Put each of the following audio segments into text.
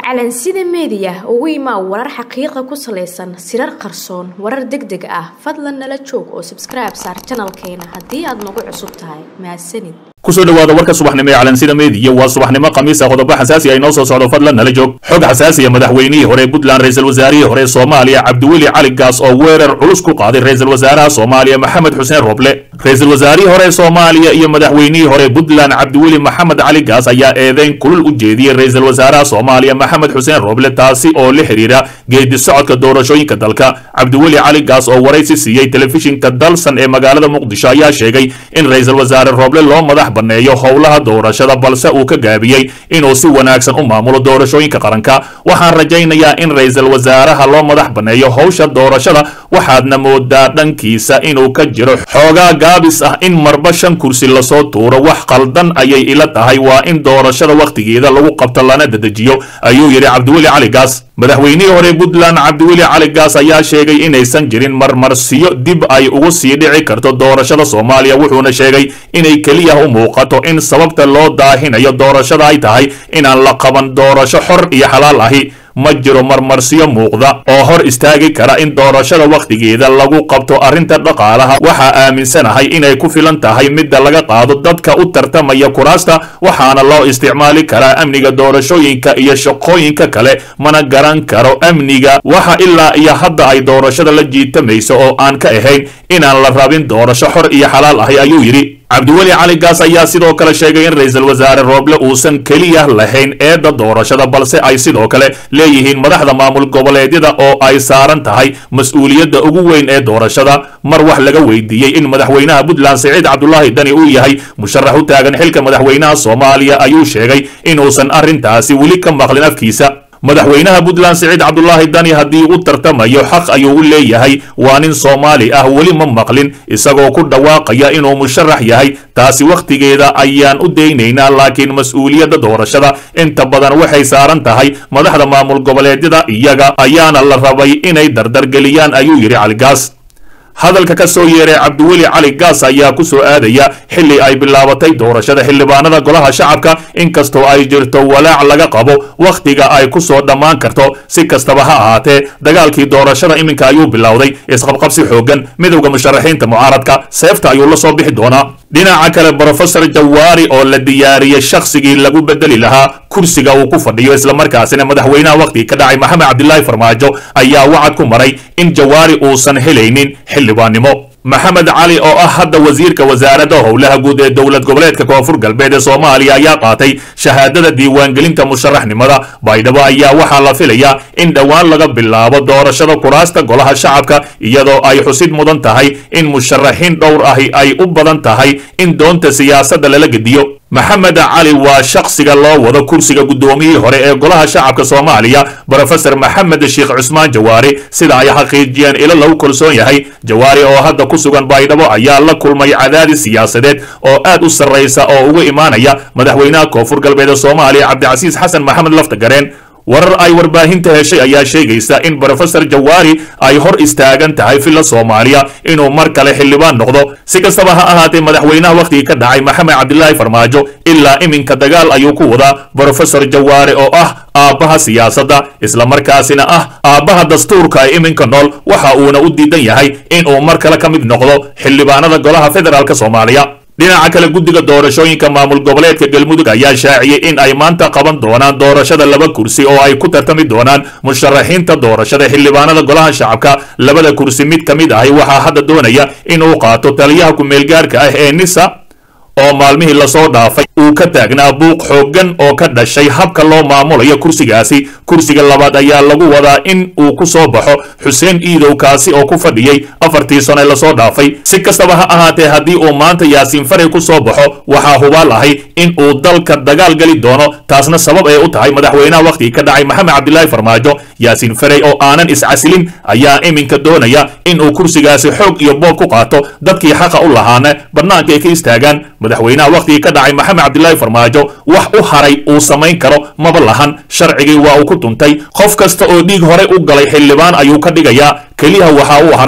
calansida meediya ugu imaa warar xaqiiqa ku salaysan sirar qarsoon warar deg deg ah fadlan nala joog oo sabskribe saar janalkeena haddii aad nagu cusub tahay mahadsanid kusoo dhawaada warka subaxnimo ee calansida meediya waa subaxnimo khamiis ah qodobo xasaasi ay noo soo socdo fadlan nala joog xog xasaasiya madaxweynihii hore puntland ra-iisul wasaarihii hore soomaaliya cabdiweli cali gaas oo weerar culus ku qaaday ra-iisul wasaaraha soomaaliya maxamed xuseen roble ra-iisul wasaarihii hore soomaaliya iyo madaxweynihii hore puntland cabdiweli maxamed cali gaas ayaa eedeyn kulul u jeediyey ra-iisul wasaaraha soomaaliya maxamed xuseen roble taasi oo la xidhiira geedi socodka doorashooyinka dalka cabdiweli cali gaas oo waraysi siiyey telefishinka dalsan ee magaalada muqdisho ayaa sheegay in ra-iisul wasaare roble loo madax baneeyo howlaha doorashada balse uu ka gaabiyey inuu si wanaagsan u maamulo doorashooyinka qaranka waxaan rajaynayaa in ra-iisul wasaaraha loo madax baneeyo howsha doorashada waxaadna moodaa dhankiisa inuu ka jiro xoogaa gaabis ah in marba shan kursi lasoo tuuro wax qaldan ayay ila tahay waa in doorashada wakhtigeeda lagu qabto lana dedejiyo ayuu yidhi cabdiweli cali gaas madaxweynihii hore puntland cabdiweli cali gaas ayaa sheegay inaysan jirin marmarsiyo dib ay ugu sii dhici karto doorashada soomaaliya wuxuuna sheegay inay keliya u muuqato in sababta loo daahinayo doorashada ay tahay inaan la qaban doorasho xor iyo xalaal ahi ma jiro marmarsiyo muuqda oo hor istaagi kara in doorashada wakhtigeeda lagu qabto arrinta dhaqaalaha waxaa aaminsanahay inay ku filan tahay midda laga qaado dadka u tartamaya kuraasta waxaana loo isticmaali karaa amniga doorashooyinka iyo shaqooyinka kale mana garan karo amniga waxa ilaa iyo hadda ay doorashada la jiitamayso oo aan ka ahayn inaan la rabin doorasho xor iyo xalaal ahi ayuu yidhi cabdiweli cali gaas ayaa sidoo kale sheegay in ra-iisul wasaare rooble uusan keliya lahayn eedda doorashada balse ay sidoo kale leeyihiin madaxda maamul goboleedyada oo ay saaran tahay mas-uuliyadda ugu weyn ee doorashada mar wax laga weydiiyey in madaxweynaha puntland siciid cabdulaahi dani uu yahay musharax u taagan xilka madaxweynaha soomaaliya ayuu sheegay inuusan arrintaasi weli ka maqlin afkiisa madaxweynaha puntland siciid cabdulaahi dani haddii u tartamayo xaq ayuu u leeyahay waa nin soomaali ah weli ma maqlin isagoo ku dhawaaqaya inuu musharax yahay taasi wakhtigeeda ayaan u daynaynaa laakiin mas-uuliyadda doorashada inta badan waxay saaran tahay madaxda maamul goboleedyada iyaga ayaana la rabay inay dardargeliyaan ayuu yidhi caligaas hadalka ka soo yeeray cabdiweli cali gaas ayaa ku soo aadaya xilli ay bilaabatay doorashada xildhibaanada golaha shacabka inkastoo ay jirto walaac laga qabo wakhtiga ay ku soo dhammaan karto si kastaba ha ahaatee dagaalkii doorashada iminka ayuu bilowday isqabqabsi xooggan midowda musharaxiinta mucaaradka seefta ayuu la soo bixi doonaa dhinaca kale brofesor jawaari oo la diyaariyey shakhsigii lagu bedeli lahaa kursiga uu ku fadhiyo islamarkaasina madaxweynaha wakhtigii ka dhacay maxamed cabdilaahi farmaajo ayaa wacad ku maray in jawaari uusan helaynin xildhibaannimo maxamed cali oo ah hadda wasiirka wasaaradda howlaha guud ee dowlad goboleedka koonfur galbeed ee soomaaliya ayaa qaatay shahaadada diiwaangelinta musharaxnimada baydhabo ayaa waxaa la filayaa in dhowaan laga bilaabo doorashada kuraasta golaha shacabka iyadoo ay xusid mudan tahay in musharaxiin dhowr ahi ay u badan tahay in doonta siyaasadda lala gediyo maxamed cali waa shakhsiga loo wado kursiga guddoomiyihii hore ee golaha shacabka soomaaliya brofesor maxamed sheekh cusmaan jawaari sida ay xaqiijiyeen ilo lagu kalsoon yahay jawaari oo hadda ku sugan baydhabo ayaa la kulmay cadaadis siyaasadeed oo aad u sarraysa oo uga imaanaya madaxweynaha koonfur galbeed ee soomaaliya cabdicasiis xasan maxamed laftagareen warar ay warbaahinta heshay ayaa sheegaysa in brofesor jawaari ay hor istaagan tahay villa soomaaliya inuu mar kale xildhibaan noqdo si kastaba ha ahaatee madaxweynaha wakhtigii ka dhacay maxamed cabdilaahi farmaajo ilaa iminka dagaal ayuu ku wadaa brofesor jawaari oo ah aabbaha siyaasadda islamarkaasina ah aabbaha dastuurka ee iminka nool waxa uuna u diidan yahay inuu mar kale ka mid noqdo xildhibaanada golaha federaalk soomaaliya dhinaca kale guddiga doorashooyinka maamul goboleedka galmudug ayaa shaaciyey in ay maanta qaban doonaan doorashada laba kursi oo ay ku tartami doonaan musharaxiinta doorashada xildhibaanada golaha shacabka labada kursi mid ka mid ahi waxaa hadda doonaya inuu qaato taliyaha ku-meelgaarka ah ee nisa oo maalmihii lasoo dhaafay uu ka taagnaa buuq xooggan oo ka dhashay habka loo maamulayo kursigaasi kursiga labaad ayaa lagu wadaa in uu ku soo baxo xuseen iidow kaasi oo ku fadhiyey afartii sane lasoo dhaafay si kastaba ha ahaatee haddii uu maanta yaasiin faray ku soo baxo waxaa hubaal ahay in uu dalka dagaal geli doono taasna sabab ay u tahay madaxweynaha wakhtigii ka dhacay maxamed cabdilaahi farmaajo yaasiin faray oo aanan iscasilin ayaa iminka doonaya in uu kursigaasi xoog iyo boob ku qaato dadkii xaqa u lahaana bannaanka ay ka istaagaan madaxweynaha wakhtigii ka dhacay maxamed cabdilaahi farmaajo wax u haray uu samayn karo maba lahan sharcigii waa uu ku tuntay qof kasta oo dhiig hore u galay xildhibaan ayuu ka dhigayaa keliya waxa uu haray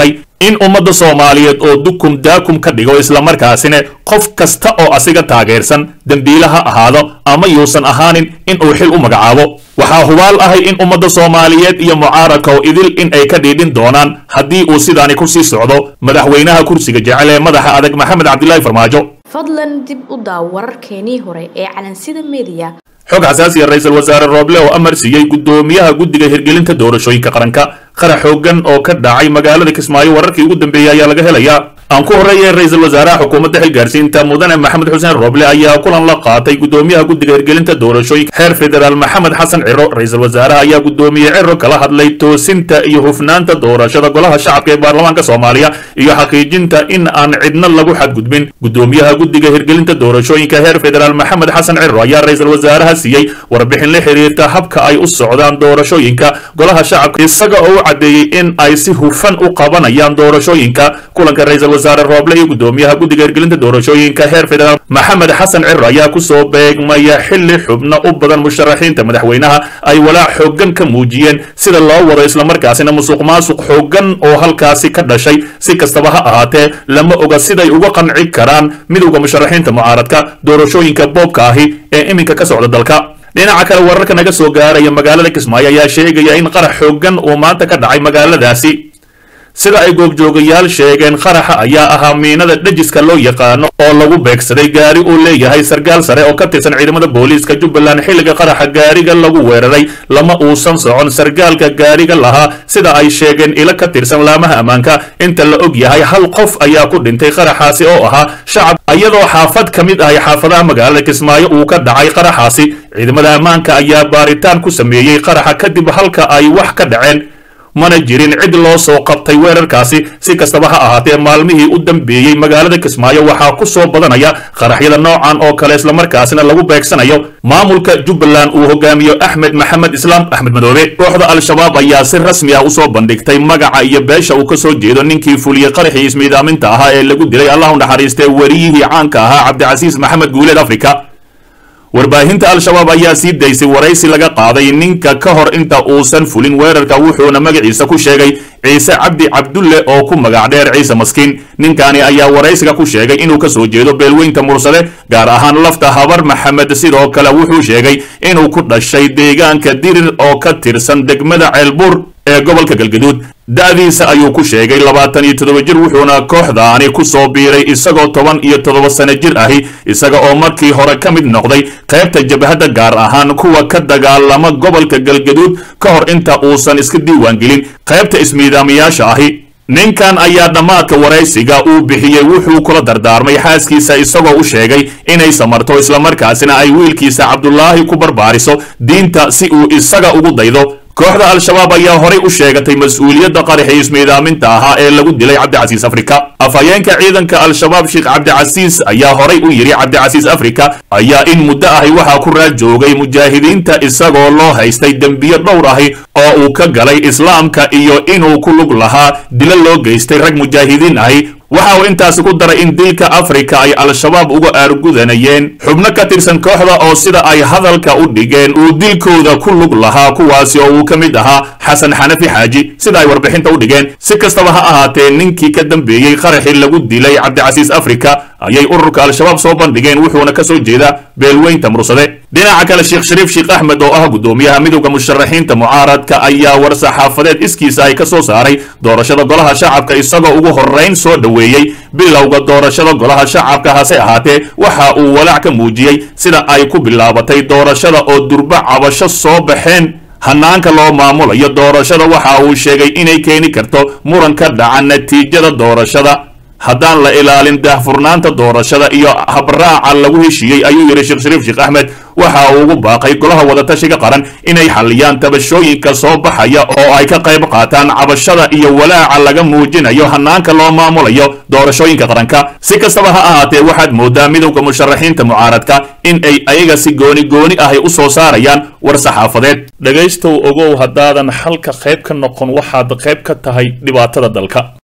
in ummadda soomaaliyeed oo dukum daakum ka dhigo islamarkaasina qof kasta oo asiga taageersan dembiile ha ahaado ama yuusan ahaanin in uu xil u magacaabo waxaa hubaal ahay in ummadda soomaaliyeed iyo mucaaradka oo idil in ay ka dhiidhin doonaan haddii uu sidaani ku sii socdo madaxweynaha kursiga jecel ee madaxa adag maxamed cabdilaahi farmaajo fadlan dib u daaw wararkeenii hore ee calansida meediya xog xasaasiya ra-iisul wasaare rooble oo amar siiyey guddoomiyaha guddiga hirgelinta doorashooyinka qaranka qarax xoogan oo ka dhacay magaalada kismaayo wararkii ugu dambeeyey ayaa laga helayaa aan ku horreeyay ra-iisul wasaaraha xukuumadda xilgaarsiinta mudane maxamed xuseen rooble ayaa kulan la qaatay guddoomiyaha guddiga hirgelinta doorashooyinka heer federaal maxamed xasan ciro ra-iisul wasaaraha ayaa guddoomiye ciro kala hadlay toosinta iyo hufnaanta doorashada golaha shacabka ee baarlamaanka soomaaliya iyo xaqiijinta in aan cidna lagu xadgudbin guddoomiyaha guddiga hirgelinta doorashooyinka heer federaal maxamed xasan ciro ayaa ra-iisul wasaaraha siiyey warbixin la xiriirta habka ay u socdaan doorashooyinka golaha shacabka isaga oo u caddeeyey in ay si hufan u qabanayaan doorashooyinka kulanka ra-iisul wasaare rooble iyo guddoomiyaha guddiga hirgelinta doorashooyinka heer federaal maxamed xasan ciro ayaa kusoo beegmaya xilli xubno u badan musharaxiinta madaxweynaha ay walaac xoogan ka muujiyeen sida loo wado islamarkaasina musuq maasuq xoogan oo halkaasi ka dhashay si kastaba ha ahaatee lama oga siday uga qanci karaan midowda musharaxiinta mucaaradka doorashooyinka boobka ahi ee iminka ka socda dalka dhinaca kale wararka naga soo gaaraya magaalada kismaayo ayaa sheegaya in qarax xoogan uu maanta ka dhacay magaaladaasi sida ay goobjoogayaal sheegeen qaraxa ayaa ahaa miinada dhejiska loo yaqaano oo lagu beegsaday gaari uu leeyahay sarkaal sare oo ka tirsan ciidamada booliiska jubbaland xilliga qaraxa gaariga lagu weeraray lama uusan socon sarkaalka gaariga lahaa sida ay sheegeen ilo ka tirsan laamaha ammaanka inta la og yahay hal qof ayaa ku dhintay qaraxaasi oo ahaa shacab iyadoo xaafad ka mid ahay xaafadaha magaalada kismaayo uu ka dhacay qaraxaasi ciidamada ammaanka ayaa baaritaan ku sameeyey qaraxa kadib halka ay wax ka dhaceen mana jirin cid loo soo qabtay weerarkaasi si kastaba ha ahaatee maalmihii u dambeeyey magaalada kismaayo waxaa ku soo badanaya qaraxyada noocan oo kale islamarkaasina lagu beegsanayo maamulka jubbaland uu hogaamiyo axmed maxamed islaam axmed madoobe kooxda al-shabaab ayaa si rasmi ah usoo bandhigtay magaca iyo beesha uu ka soo jeedo ninkii fuliyey qaraxii ismiidaaminta ahaa ee lagu dilay allahu naxariistee wariyihii caanka ahaa cabdicasiis maxamed guuleed afrika warbaahinta al-shabaab ayaa sii daysay waraysi laga qaaday ninka ka hor inta uusan fulin weerarka wuxuuna magaciisa ku sheegay ciise cabdi cabdulle oo ku magac dheer ciise maskiin ninkani ayaa waraysiga ku sheegay inuu ka soo jeedo beelweynta mursade gaar ahaan lafta habar maxamed sidoo kale wuxuu sheegay inuu ku dhashay deegaanka dirir oo ka tirsan degmada ceelbuur ee gobolka galgaduud da'diisa ayuu ku sheegay labaatan iyo toddoba jir wuxuuna kooxdaani ku soo biiray isagoo toban iyo toddoba sano jir ahi isaga oo markii hore ka mid noqday qaybta jabhadda gaar ahaan kuwa ka dagaalama gobolka galgaduud ka hor inta uusan iska diiwaangelin qaybta ismiidaamiyaasha ahi ninkan ayaa dhammaadka waraysiga uu bixiyey wuxuu kula dardaarmay xaaskiisa isagoo u sheegay inay samarto islamarkaasina ay wiilkiisa cabdulaahi ku barbaariso diinta si uu isaga ugu daydo kooxda al-shabaab ayaa horay u sheegatay mas-uuliyadda qaraxii ismiidaaminta ahaa ee lagu dilay cabdicasiis afrika afhayeenka ciidanka al-shabaab sheekh cabdicasiis ayaa horay u yidhi cabdicasiis afrika ayaa in muddo ahi waxaa ku raad joogay mujaahidiinta isagoo loo haystay dembiyo dhowr ahi oo uu ka galay islaamka iyo inuu ku lug lahaa dilo loo geystay rag mujaahidiin ahi waxa uu intaasi ku daray in dilka afrika ay al-shabaab uga aargudanayeen xubno ka tirsan kooxda oo sida ay hadalka u dhigeen uu dilkooda ku lug lahaa kuwaasi oo uu ka mid ahaa xasan xanafi xaaji sida ay warbixinta u dhigeen si kastaba ha ahaatee ninkii ka dambeeyey qaraxii lagu dilay cabdicasiis afrika ayay ururka al-shabaab soo bandhigeen wuxuuna ka soo jeedaa beelweynta mursade dhinaca kale sheekh shariif sheekh axmed oo ah guddoomiyaha midowda musharaxiinta mucaaradka ayaa war saxaafadeed iskiisa ay ka soo saaray doorashada golaha shacabka isagoo ugu horrayn soo dhoweeyey bilowga doorashada golaha shacabka hase ahaatee waxa uu walaac ka muujiyey sida ay ku bilaabatay doorashada oo durbo cabasho soo baxeen hanaanka loo maamulayo doorashada waxa uu sheegay inay keeni karto muran ka dhaca natiijada doorashada haddaan la ilaalin daahfurnaanta doorashada iyo habraaca lagu heshiiyey ayuu yidhi sheekh shariif sheekh axmed waxa uu ugu baaqay golaha wadatashiga qaran inay xalliyaan tabashooyinka soo baxaya oo ay ka qayb qaataan cabashada iyo walaaca laga muujinayo hanaanka loo maamulayo doorashooyinka qaranka si kastaba ha ahaatee waxaad moodaa midowda musharaxiinta mucaaradka in ay ayaga si gooni gooni ahay u soo saarayaan war saxaafadeed dhegaystow ogow haddaadan xalka qayb ka noqon waxaad qayb ka tahay dhibaatada dalka